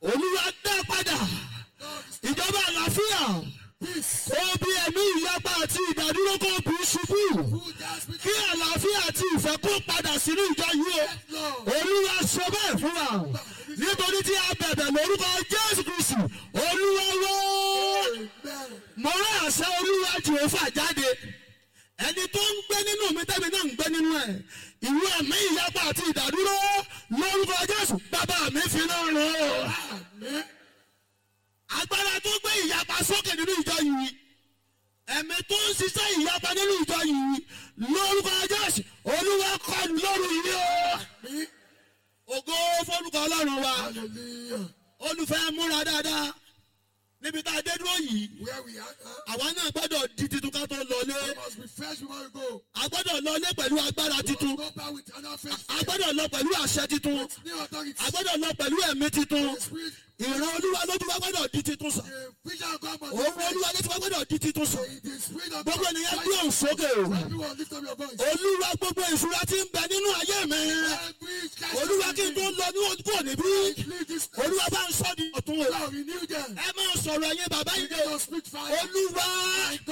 olúwa dá padà ìjọba àlàáfíà Peace. kó bí ẹ̀mí ìyapa àti ìdádúró kó bí ṣubú Who does with kí àlàáfíà àti ìfẹ́ kó padà sínú ìjọ yìí o Lord? olúwa sọ bẹ́ẹ̀ fún wa nítorí tí a bẹ̀bẹ̀ lórúkọ jésù kristu olúwa wó Amen. mo rán àṣẹ olúwa jehova jáde ẹni tó ń gbé nínú mi tẹ́mi náà ń gbé nínú ẹ̀ ìwé ẹ̀mí ìyapa àti ìdádúró lórúkọ jésù bàbá mi fi náà rán o Amen. agbára tó gbé ìyapa sókè nínú ìjọ yìí ẹ̀mí tó ń ṣiṣẹ́ ìyapa nínú ìjọ yìí lórúkọ jésù olúwa kọlù lóru yìí o Me. ògo fórúkọ ọlọ́run wa Hallelujah. olùfẹ́ múra dáadáa níbi tá a dé dúró yìí Where we are now, àwa náà gbọ́dọ̀ di titun ká tó lọlé we must be fresh before we go. a gbọ́dọ̀ lọlé pẹ̀lú agbára titun Go back with another fresh a gbọ́dọ̀ lọ pẹ̀lú àṣẹ titun new authority. a gbọ́dọ̀ lọ pẹ̀lú ẹ̀mí titun The spirit, ìran olúwa lójú wa gbọ́dọ̀ di titun sàn the vision of God must be òun fresh. olúwa lójú wa gbọ́dọ̀ di titun sàn The, the spirit of gbogbo God. ènìyàn gbé òun sókè o Everyone lift up your voice. olúwa gbogbo ìṣúra tí ń bẹ nínú ayé mi Every cash olúwa kí n tó lọ ní ojú kò níbí Leave this olúwa bá ń sọ di ọ̀tún o now renew them. ẹ máa sọ̀rọ̀ ẹ̀yin bàbá yìí Begin o to speak fire. olúwa My God.